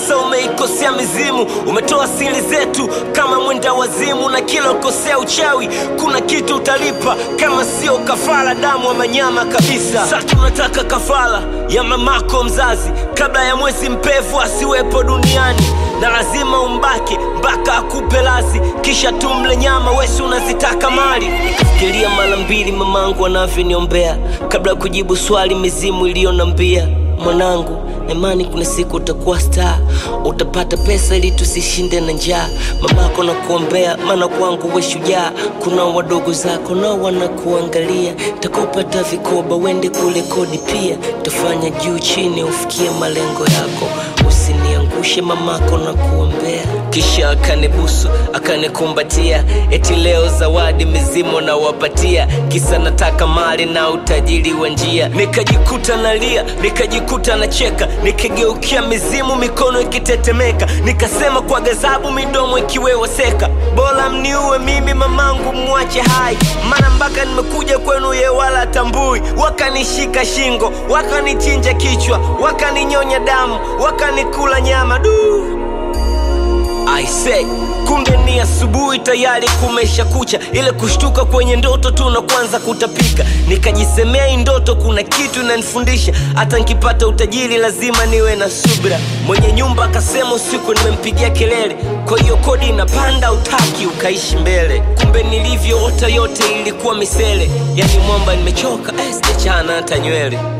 Sasa umeikosea mizimu, umetoa siri zetu kama mwenda wazimu, na kila ukosea uchawi kuna kitu utalipa, kama sio kafara, damu ama nyama kabisa. Sasa tunataka kafara ya mamako mzazi, kabla ya mwezi mpevu asiwepo duniani, na lazima umbake mpaka akupe lazi, kisha tumle nyama, wesi unazitaka mali. Nikafikiria mara mbili mamangu anavyoniombea kabla ya kujibu swali mizimu iliyonambia mwanangu na imani kuna siku utakuwa star utapata pesa ili tusishinde na njaa mamako na kuombea maana kwangu we shujaa kuna wadogo zako nao wanakuangalia takupata vikoba wende kule kodi pia tafanya juu chini ufikie malengo yako usiniangushe mamako na kuombea kisha akanibusu akanikumbatia eti leo zawadi mizimu nawapatia kisa nataka mali na utajiri wa njia nikajikuta nalia nikajikuta nacheka nikigeukia mizimu mikono ikitetemeka nikasema kwa gazabu midomo ikiweweseka bora mniue mimi mamangu mwache hai maana mpaka nimekuja kwenu ye wala tambui wakanishika shingo wakanichinja kichwa wakaninyonya damu wakanikula nyama duu I say kumbe ni asubuhi tayari kumesha kucha ile kushtuka kwenye ndoto tu na kwanza kutapika nikajisemea hii ndoto kuna kitu inanifundisha hata nkipata utajiri lazima niwe na subra mwenye nyumba akasema usiku nimempigia kelele kwa hiyo kodi inapanda utaki ukaishi mbele kumbe nilivyoota yote ilikuwa misele yani mwamba nimechoka eh, sijachana hata nywele